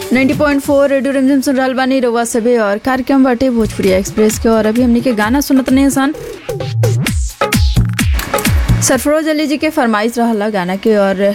90.4 radio रिमझिम सुन रहल बानी रउआ सभे और कार्यक्रम बाटे भोजपुरी एक्सप्रेस के और अभी हमनी के गाना सुनत नहीं सन सरफरोज अली जी के फरमाइश रहला गाना के और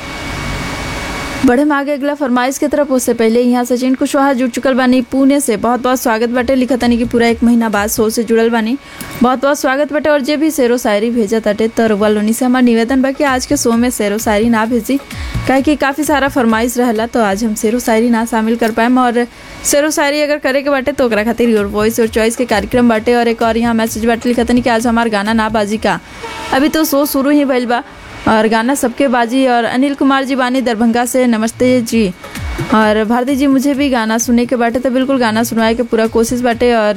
बढ़े आगे अगला फरमाइश के तरफ उससे पहले यहाँ सचिन कुशवाहा जुड़ चुकल बानी पुणे से बहुत बहुत स्वागत बाटे लिखतनी कि पूरा एक महीना बाद शो से जुड़ल बानी बहुत बहुत स्वागत बाटे और जे भी शेरो शायरी भेजा ताटे तो रउआ लोनी से हमार निवेदन बा कि आज के शो में शेरो शायरी ना भेजी काहे कि काफ़ी सारा फरमाइश रहला तो आज हम शेरो शायरी ना शामिल कर पाएम और शेरो शायरी अगर करे के बाटे तो ओकरा खातिर योर वॉइस और चॉइस के कार्यक्रम बाटे और एक और यहाँ मैसेज बाटे लिखतनी कि आज हमार गाना ना बाजी का अभी तो शो शुरू ही भइल बा और गाना सबके बाजी और अनिल कुमार जी बानी दरभंगा से नमस्ते जी और भारती जी मुझे भी गाना सुने के बाटे तो बिल्कुल गाना सुनवाए के पूरा कोशिश बाटे और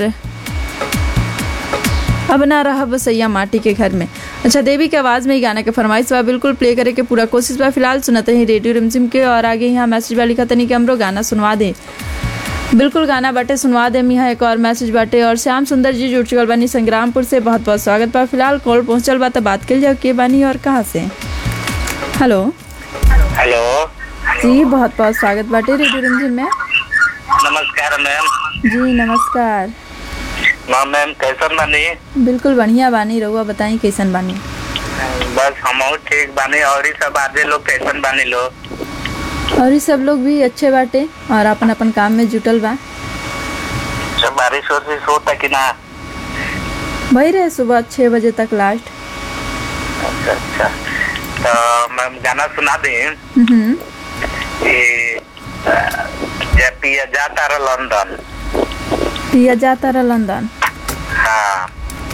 अब ना रहा बसैया माटी के घर में अच्छा देवी के आवाज़ में ही गाना के फरमाइश बा बिल्कुल प्ले करे के पूरा कोशिश बा फिलहाल सुनते हैं रेडियो रिमझिम के और आगे यहाँ मैसेज बा लिखा तनी कि हमरो गाना सुनवा दे बिल्कुल गाना बाटे सुनवा देम यहाँ एक और मैसेज बाटे और श्याम सुंदर जी जुड़ चुकल बानी संग्रामपुर से बहुत बहुत स्वागत बा फिलहाल कॉल पहुंचल बा तो बात कर जाओ के बानी और कहाँ से हेलो हेलो जी बहुत बहुत स्वागत बाटे रेडियो रिमझिम में नमस्कार मैम जी नमस्कार हाँ मैम कैसन बानी बिल्कुल बढ़िया बानी रहुआ बताई कैसन बानी बस हम ठीक बानी और ही सब आधे लोग कैसन बानी लो और ये सब लोग भी अच्छे बाटे और अपन अपन काम में जुटल बा सब बारिश वारिश होता कि ना वही रहे सुबह छः बजे तक लास्ट अच्छा अच्छा तो मैम गाना सुना दी हम्म कि जब पिया जाता रहा लंदन पिया जाता रहा लंदन हाँ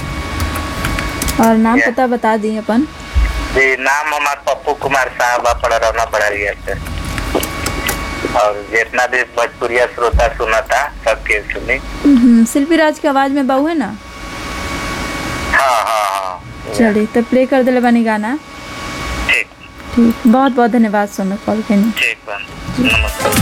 और नाम Yeah. पता बता दी अपन जी नाम हमार पप्पू कुमार साहब बा पड़ा रहना पड़ा रही से और जितना भी भोजपुरिया श्रोता सुना था सबके सुनी हम्म, शिल्पी राज की आवाज़ में बाऊ है ना हाँ हाँ हाँ चलिए तो प्ले कर दिले बानी गाना ठीक ठीक बहुत बहुत धन्यवाद सो में कॉल करनी ठीक बा नमस्कार